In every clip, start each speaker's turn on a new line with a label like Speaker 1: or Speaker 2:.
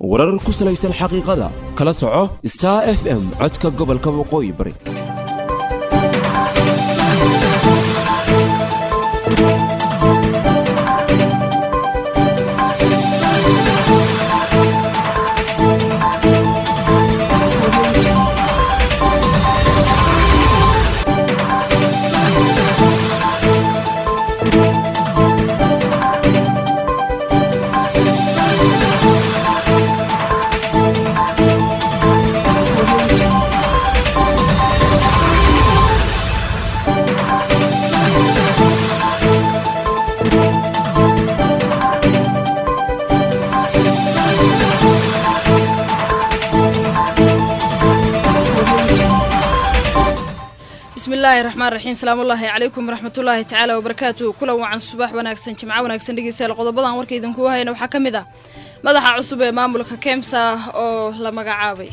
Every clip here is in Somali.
Speaker 1: warar ku salaysan xaqiiqada kala soco star f m codka gobolka waqooyi bari
Speaker 2: bismillaahi raxmaan raxiim salaamullaahi calaykum waraxmatullaahi tacaala wabarakaatu kulan wacan subax wanaagsan jimco wanaagsan dhegeystayaal qodobadan warka idinkugu hayna waxaa ka mid ah madaxa cusub ee maamulka kemsa oo la magacaabay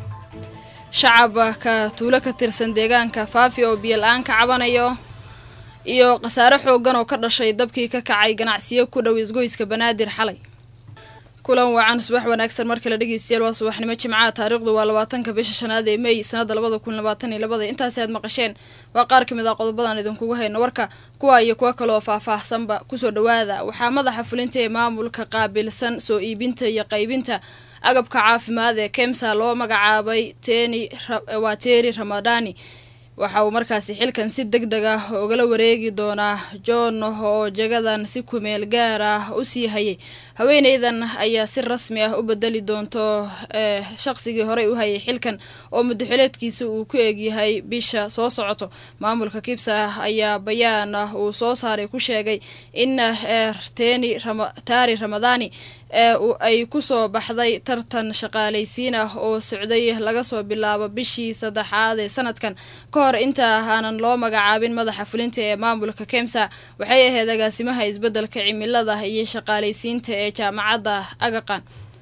Speaker 2: shacabka tuulo ka tirsan deegaanka faafi oo biyola-aan ka cabanayo iyo khasaare xoogan oo ka dhashay dabkii ka kacay ganacsiyo ku dhow isgoyska banaadir xalay kulan wacan subax wanaagsan mar kale dhegeystayaal waa subaxnimo jimcaha taariikhdu waa labaatanka bisha shanaad ee mey sanada labada kun labaatan iyo labada intaasi aad maqasheen waa qaar ka mid ah qodobadan idinkugu hayno warka kuwa iyo kuwo kaleoo faah-faahsanba kusoo dhawaada waxaa madaxa fulinta ee maamulka qaabilsan soo iibinta iyo qaybinta agabka caafimaad ee kemsa loo magacaabay teni waa teeri ramadani waxa uu markaasi xilkan si deg deg ah ugala wareegi doonaa john oo jagadan si kumeel gaar ah u sii hayay haweeneydan ayaa si rasmi ah u bedeli doonto shaqsigii horey u hayay xilkan oo muddaxileedkiisa uu ku eegyahay bisha soo socoto maamulka kibsa ayaa bayaan uu soo saaray ku sheegay in teni taari ramadani ay kusoo baxday tartan shaqaalaysiin ah oo socday laga soo bilaabo bishii saddexaad ee sanadkan ka hor inta aanan loo magacaabin madaxa fulinta ee maamulka kemsa waxay ahayd agaasimaha isbeddelka cimilada iyo shaqaalaysiinta ee jaamacadda agaqan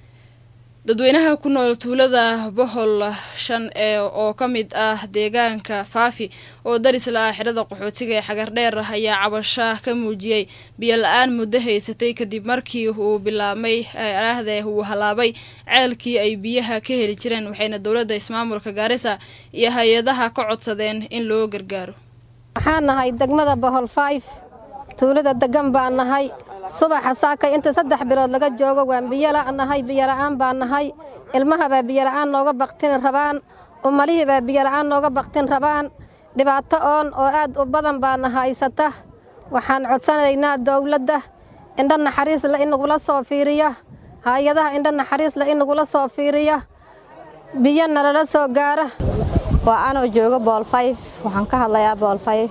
Speaker 2: dadweynaha ku nool tuulada bohol shan ee oo ka mid ah deegaanka faafi oo daris la ah xidhada qaxootiga ee xagardheer ayaa cabasha ka muujiyey biyo la-aan muddo haysatay kadib markii uu bilaabmay araahde uu halaabay ceelkii ay biyaha ka heli jireen waxayna dowladda ismaamulka gaarisa iyo hay-adaha ka codsadeen in loo gargaaro
Speaker 3: waxaan nahay degmada bohol fayf tuulada degan baan nahay subaxa saakay inta saddex bilood laga joogo waan biyola nahay biyola'aan baan nahay ilmahabaa biyola'aan nooga baktin rabaan umalihiibaa biyola'aan nooga baktin rabaan dhibaato oon oo aad u badan baana haysata waxaan codsanaynaa dowladda indho naxariisle in nagula soo fiiriyo hay-adaha indho naxariisle in nagula soo fiiriyo biyo nalala soo gaaro
Speaker 4: waa anoo joogo boolfayf waxaan ka hadlayaa boolfayf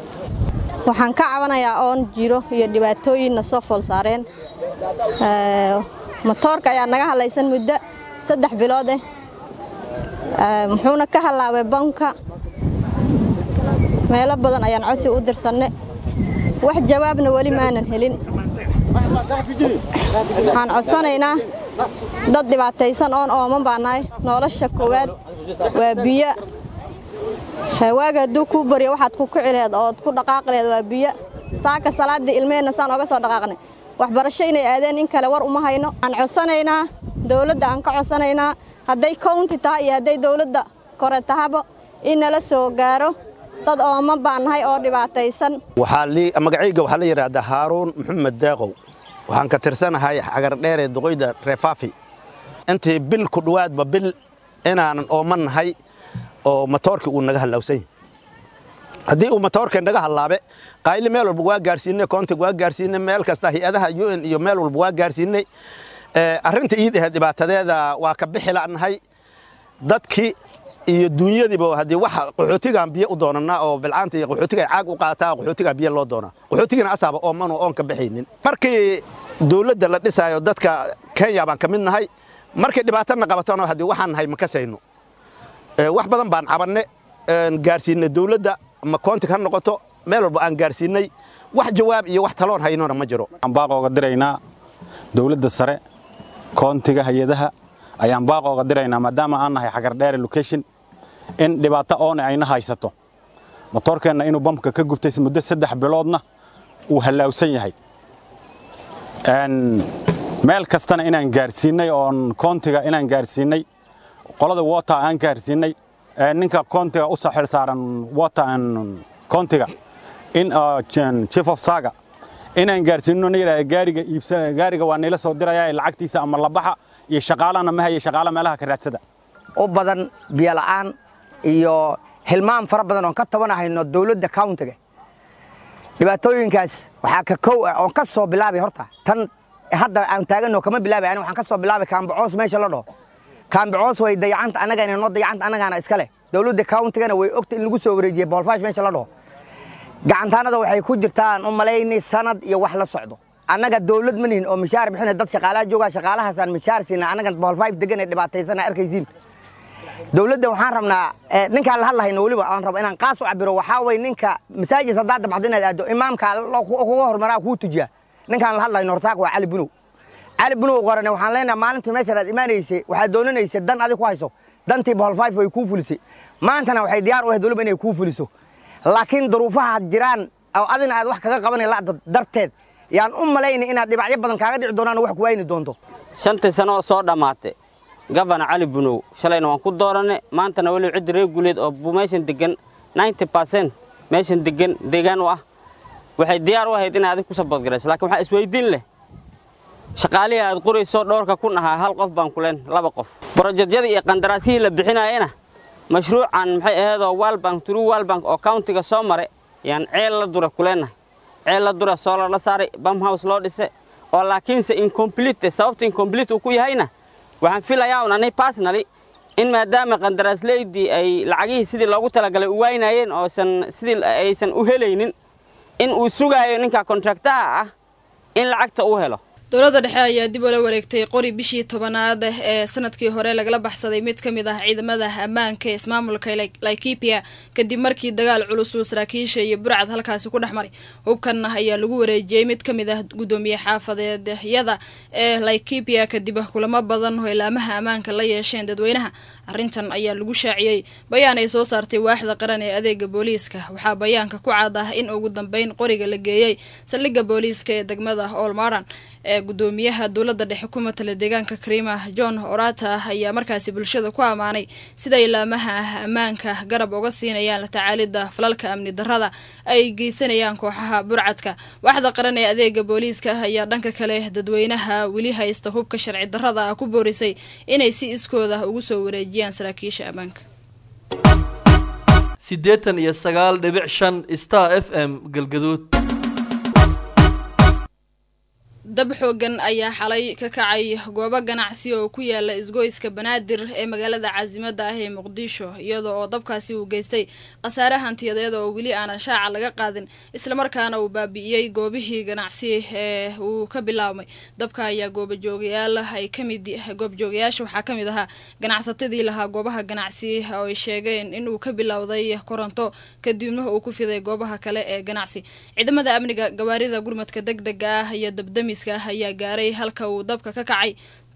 Speaker 4: waxaan ka cabanayaa oon jiro iyo dhibaatooyinna soo fool saareen motoorka ayaa naga hadlaysan muddo saddex bilood eh muxuuna ka hallaabay banka meelo badan ayaan codsi u dirsanne wax jawaabna weli maanan helin waxaan codsanaynaa dad dhibaataysan oon ooman baa nahay nolosha koowaad waa biyo waaga hadduu kuu baryo waxaad ku kici lehed ood ku dhaqaaqi lehed waa biyo saaka salaaddii ilmeheenna saan oga soo dhaqaaqnay waxbarasho inay aadeen in kale war uma hayno aan codsanaynaa dowladda aan ka codsanaynaa hadday counti tahay iyo hadday dowladda kore tahaba in nala soo gaaro dad ooman baan nahay oo dhibaataysan
Speaker 5: magacayga waxaa la yidhaahdaa haaruun maxamed deeqow waxaan ka tirsanahay xagardheeree duqoyda reefaafi intii bil ku dhowaadba bil inaanan ooman nahay oo matoorkii uu naga hallawsan yahay haddii uu matoorka naga hallaabe qayli meel walba waa gaarsiinay koontig waa gaarsiinay meel kasta hay-adaha u n iyo meel walba waa gaarsiinay arrinta iid ahayd dhibaatadeeda waa ka bixi la'nahay dadkii iyo duunyadiiba haddii waxa qaxootigaan biyo u doonanaa oo bilcaanta iyo qaxootiga ay caag u qaataa qaxootigaa biyo loo doonaa qaxootigina asaaba ooman oo oon ka bixaynin markii dowladda la dhisaayo dadka kenya baan ka mid nahay markay dhibaatana qabatona haddii waxaan nahay ma kasayno wax badan baan cabanne gaarsiinay dowladda ama koontig ha noqoto meel walba aan gaarsiinay wax jawaab iyo wax taloon haynona ma jiro
Speaker 6: waxaan baaqooga diraynaa dowladda sare koontiga hay-adaha ayaan baaqooga diraynaa maadaama aan nahay xagardheere location in dhibaato oone ayna haysato motoorkeenna inuu bamka ka gubtay muddo saddex biloodna uu hallaawsan yahay meel kastana inaan gaarsiinay oon koontiga inaan gaarsiinay qolada water aan gaarsiinay ninka koontiga u xil saaran water koontiga in chief of saga inaan gaarsiino na yidhahda gaariga iibsa gaariga waa nila soo diraya lacagtiisa ama labaxa iyo shaqaalana ma haya shaqaala meelaha ka raadsada
Speaker 7: u badan biyola'aan iyo hilmaan fara badan oon ka tabanahayno dowladda countiga dhibaatooyinkaas waxaa ka kow ah oon ka soo bilaabay horta tan hadda aan taaganno kama bilaabay ani waxaan ka soo bilaabay kaambacoos meesha la dhaho kaambacoos way dayacanta annagana noo dayacanta annagaana iska leh dowladda countigana way ogta in lagu soo wareejiyey boolfaash meesha la dhaho gacantaanada waxay ku jirtaan u malaynay sanad iyo wax la socdo annaga dowlad ma nihin oo mishaar bixina dad shaqaalaha joogaa shaqaalahaasaan mishaar siina annaga boolfayf degan ee dhibaataysana arkaysiin dowladda waxaan rabnaa ninkaan la hadlahayno weliba aan rabo inaan qaas u cabiro waxaa way ninka masaajid haddaad dabcdo inaad aaddo imaamka kuga hormaraa kuu tujiya ninkaan la hadlayno hortaaq waa cali bunow cali bunow qorane waxaan leenahay maalintii meeshan aad imaanaysay waxaad doonanaysay dan adig ku hayso dantii boolfayf way kuu fulisay maantana waxay diyaar u ahayd weliba inay kuu fuliso laakiin duruufaha jiraan oo adina aad wax kaga qabanay lacda darteed yaan u malaynay inaad dhibacyo badan kaaga dhici doonaan oo wax ku wayni doonto
Speaker 8: shantii sano oo soo dhammaatay gafana cali bunow shalayna waan ku dooranay maantana weliba ciddi reer guuleed oo meeshan degan ninety barcent meeshan degan deegaan u ah waxay diyaar u ahayd inay adig ku saboodgarayso lakiin waxaa isweydiin leh shaqaalihii aad qorayso dhowrka kun ahaa hal qof baan kuleen laba qof brojedyadii iyo qandaraasihii la bixinaayena mashruucan maxay ahaydoo walbank true walbank oo countiga soo maray yaan ceel la dura kuleenahay ceel la dura soolar la saaray bamhouse loo dhise oo laakiinse incomplete sababta incomplete uu ku yahayna waxaan filayaa un ani personally in maadaama qandaraaslaydii ay lacagihii sidii loogu talagalay u waynayeen oosan sidii aysan u helaynin in uu sugaayo ninka kontraktaha ah in lacagta uu helo
Speaker 2: dowladda dhexe ayaa dib ula wareegtay qori bishii tobanaad ee sanadkii hore lagala baxsaday mid ka mid ah ciidamada ammaanka ee ismaamulka laikipia kadib markii dagaal culus uu saraakiisha iyo burcad halkaasi ku dhex maray hubkan ayaa lagu wareejiyey mid ka mid ah guddoomiye xaafadeedyada ee laikipia kadib kulamo badan oo ilaamaha ammaanka la yeesheen dadweynaha arrintan ayaa lagu shaaciyey bayaan ay soo saartay waaxda qaran ee adeega booliiska waxaa bayaanka ku cad ah in ugu dambeyn qoriga la geeyey saldhigga booliiska ee degmada olmaran ee guddoomiyaha dowladda dhexe ku matala deegaanka karima john orata ayaa markaasi bulshada ku ammaanay sida ilaamaha ammaanka garab uga siinayaan la tacaalidda falalka amni darrada ay geysanayaan kooxaha burcadka waaxda qaran ee adeega booliiska ayaa dhanka kale dadweynaha weli haysta hubka sharci darrada ah ku boorisay inay si iskooda ugu soo wareejiyaan saraakiisha ammaanka
Speaker 9: siddeetan iyo sagaal dhibic shan star f m galgaduud
Speaker 2: dab xoogan ayaa xalay ka kacay goobo ganacsi oo ku yaala isgoyska banaadir ee magaalada caasimada ah ee muqdisho iyada oo dabkaasi uu geystay khasaare hantiyadeed oo weli aanan shaaca laga qaadin islamarkaana uu baabi'iyey goobihii ganacsi ee uu ka bilaabmay dabka ayaa goobajoogayaal ay kamid goobjoogayaasha waxaa ka mid ahaa ganacsatadii lahaa goobaha ganacsi oo ay sheegeen inuu ka bilowday koronto kadibna uu ku fiday goobaha kale ee ganacsi ciidamada amniga gawaarida gurmadka deg dega ah iyo dabdami ayaa gaaray halka uu dabka ka kacay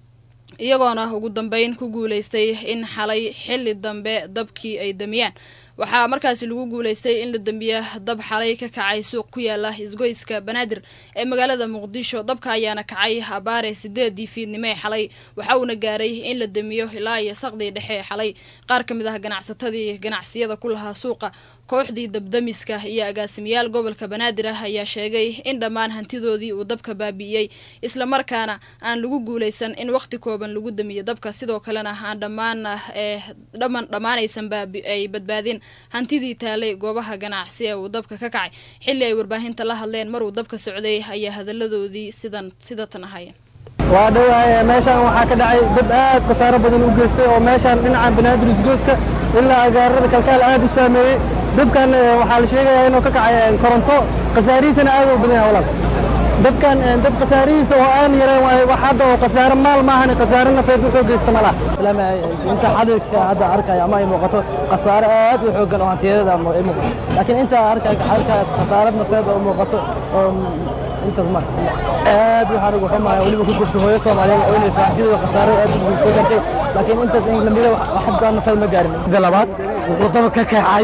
Speaker 2: iyagoona ugu dambeyn ku guuleystay in xalay xilli dambe dabkii ay damiyaan waxaa markaasi lagu guuleystay in la dambiya dab xalay ka kacay suuq ku yaala isgoyska banaadir ee magaalada muqdisho dabka ayaana kacay abaare sideedii fiidnimo ee xalay waxa uuna gaaray in la damiyo ilaa iyo saqdii dhexe ee xalay qaar ka mid ah ganacsatadii ganacsiyada ku lahaa suuqa kooxdii dabdamiska iyo agaasimayaal gobolka banaadir ah ayaa sheegay in dhammaan hantidoodii uu dabka baabi'iyey islamarkaana aan lagu guuleysan in waqti kooban lagu damiyo dabka sidoo kalena aan dhammaan dhaman dhammaanaysan ay badbaadin hantidii taalay goobaha ganacsi ee uu dabka ka kacay xilli ay warbaahinta la hadleen maruu dabka socday ayaa hadaladoodii sidan sidatan ahaayeen
Speaker 10: waa dhawahay meeshaan waxaa ka dhacay dad aad khasaaro badan u geystay oo meeshaan dhinaca banaadir isgoyska ilaa agaarada kalkaal aad u saameeyey dabkan waxaa la sheegayaa inuu ka kacay koronto khasaarihiisana aad u badan yahay walaal dabkan dab khasaarihiisa oo aan yareen waaye wax hadda oo khasaaro maal maahan khasaaro nafeed wuxuu geysta ma laha
Speaker 11: inta xadirka hadda arkaya ama ay muuqato khasaaro aad u xoogan oo hantiyadeeda ay muuqato laakiin inta arkaas khasaarad nafeed oo muuqato oo intaas ma aad waxaan ugu xumahay weliba ku gurto hooyo soomaaliyeed oo inaysa hantidooda khasaaro aad u soo gartay laakiin intaas in lamida waxba nafeed ma gaarin
Speaker 10: midda labaad wuxuu daba ka kacay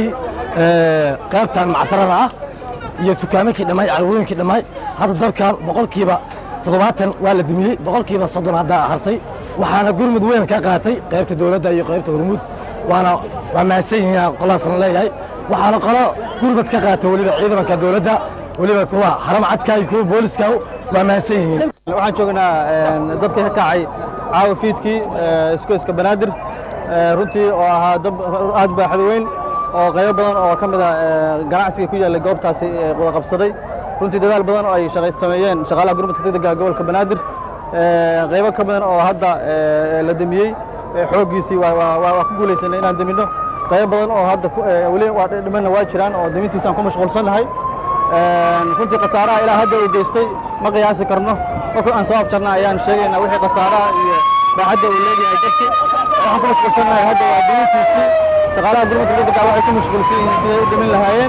Speaker 10: qaybtan macsarada ah iyo dukaamankii dhammaay carwooyinkii dhammaay hadda dabkan boqolkiiba
Speaker 11: toddobaatan waa la dumiyey boqolkiiba soddon haddaa hartay waxaana gurmud weyn ka qaatay qaybta dowladda iyo qaybta hormuud waana waa mahadsan yihiin qolaasna leeyahay waxaana qolo gurmud ka qaatay weliba ciidanka dowladda weliba kuwa haram cadka iyo kuwa booliska waa mahadsan yihiin
Speaker 10: waxaan joognaa dabkii ka kacay caawa fiidkii iskoyska banaadir runtii oo ahaa dab aad baaxad weyn oo qaybo badan oo ka mid a ganacsiga ku yaallay goobtaasi wada qabsaday runtii dadaal badan oo ay sameeyeen shaqaalaha gurmadka degdega gobolka banaadir qaybo ka badan oo hadda la demiyey xooggiisii waa ku guulaysanay inaan deminno qaybo badan oo hadda weli dhimanna waa jiraan oo demintiisaan ku mashquulsannahay runtii khasaaraha ilaa hadda uu geystay ma qiyaasi karno markii aan soo afjarna ayaan sheegaynaa wixii khasaaraha iyo baacadda uu leeyahay dadki waxaan ku mashquulsannahay hadda waa demintiisii shaqaalaha gurmadka degdega waxay ku mashquulsan yihiin siday u demin lahaayeen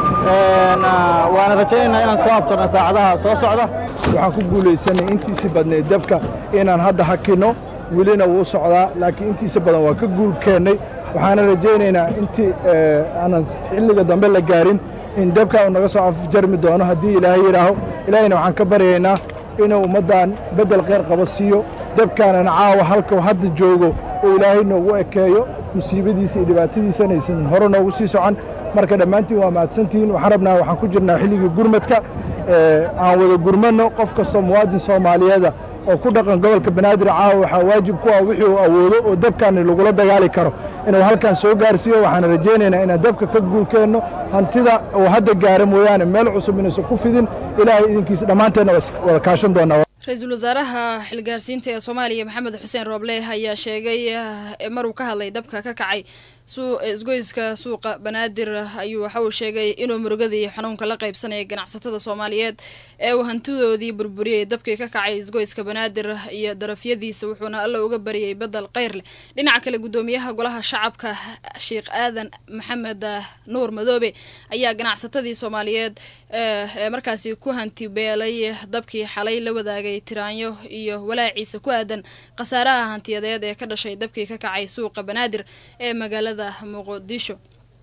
Speaker 10: waana rajaynaynaa inaan soo afjarno saacadaha soo socda
Speaker 12: waxaan ku guulaysanay intiisii badnayd dabka inaan hadda hakinno welina wuu socdaa laakiin intiisa badan waa ka guul keennay waxaana rajaynaynaa intii aanan xilliga dambe la gaarin in dabka uu naga soo afjarmi doono haddii ilaahay yidhaaho ilaahayna waxaan ka baryaynaa inuu ummaddan beddel kheyr qabo siiyo dabkaanan caawa halkuu hadda joogo oo ilaahay noogu ekeeyo musiibadiisa iyo dhibaatadiisana aysan hore noogu sii socon marka dhammaantiin waa mahadsantihiin waxaan rabnaa waxaan ku jirnaa xilligii gurmadka aan wada gurmanno qof kastoo muwaadin soomaaliyeeda oo ku dhaqan gobolka banaadir caawa waxaa waajib ku ah wixii uu awoodo oo dabkaani lagula dagaali karo inuu halkan soo gaarsiiyo waxaan rajaynaynaa inaan dabka ka guulkeenno hantida uu hadda gaara mooyaane meel cusub inaysan ku fidin ilaahay idinkiisa dhammaanteenna wada kaashan doonaa
Speaker 2: ra-iisul wasaaraha xilgaarsiinta ee soomaaliya maxamed xuseen rooble ayaa sheegay maruu ka hadlay dabka ka kacay isgoyska suuqa banaadir ayuu waxa uu sheegay inuu murugadii xanuunka la qaybsanaya ganacsatada soomaaliyeed ee uu hantidoodii burburiyey dabkii ka kacay isgoyska banaadir iyo darafyadiisa wuxuuna alla uga bariyey bedel kheyr leh dhinaca kale gudoomiyaha golaha shacabka sheekh aadan maxamed nuur madoobe ayaa ganacsatadii soomaaliyeed ee markaasi ku hanti beelay dabkii xalay la wadaagay tiraanyo iyo walaaciisa ku aadan khasaaraha hantiyadeed ee ka dhashay dabkii ka kacay suuqa banaadir ee magaalada muqdisho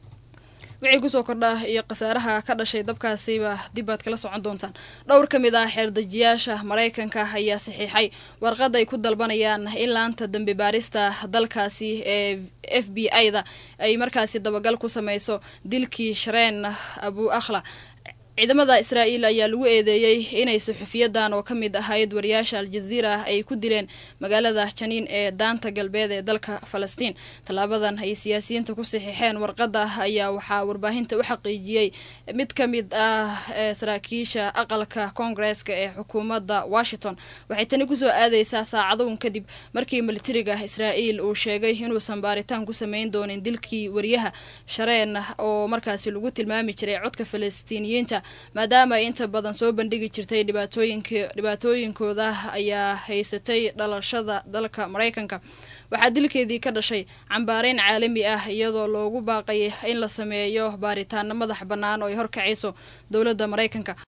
Speaker 2: wixii kusoo kordha iyo khasaaraha ka dhashay dabkaasiba dib aad kala socon doontaan dhowr ka mid ah xeerdejiyaasha maraykanka ayaa saxiixay warqad ay ku dalbanayaan in laanta dambi baarista dalkaasi ee f b i da ay markaasi dabagal ku sameyso dilkii shareen abu akhla ciidamada israa'iil ayaa lagu eedeeyey inay suxufiyadan oo ka mid ahayd wariyaasha aljaziira ay ku dileen magaalada janiin ee daanta galbeed ee dalka falastiin tallaabadan ay siyaasiyiinta ku saxiixeen warqadda ayaa waxaa warbaahinta u xaqiijiyey mid ka mid ah saraakiisha aqalka koongareeska ee xukuumadda washington waxay tani kusoo aadeysaa saacadown kadib markii militariga israa'iil uu sheegay inuusan baaritaan ku sameyn doonin dilkii wariyaha shareen oo markaasi lagu tilmaami jiray codka falastiiniyiinta maadaama ay inta badan soo bandhigi jirtay dhibaatooyink dhibaatooyinkooda ayaa haysatay dhalashada dalka maraykanka waxaa dilkeedii ka dhashay cambaareyn caalami ah iyadoo loogu baaqay in la sameeyo baaritaano madax bannaan oo ay horkacayso dowladda maraykanka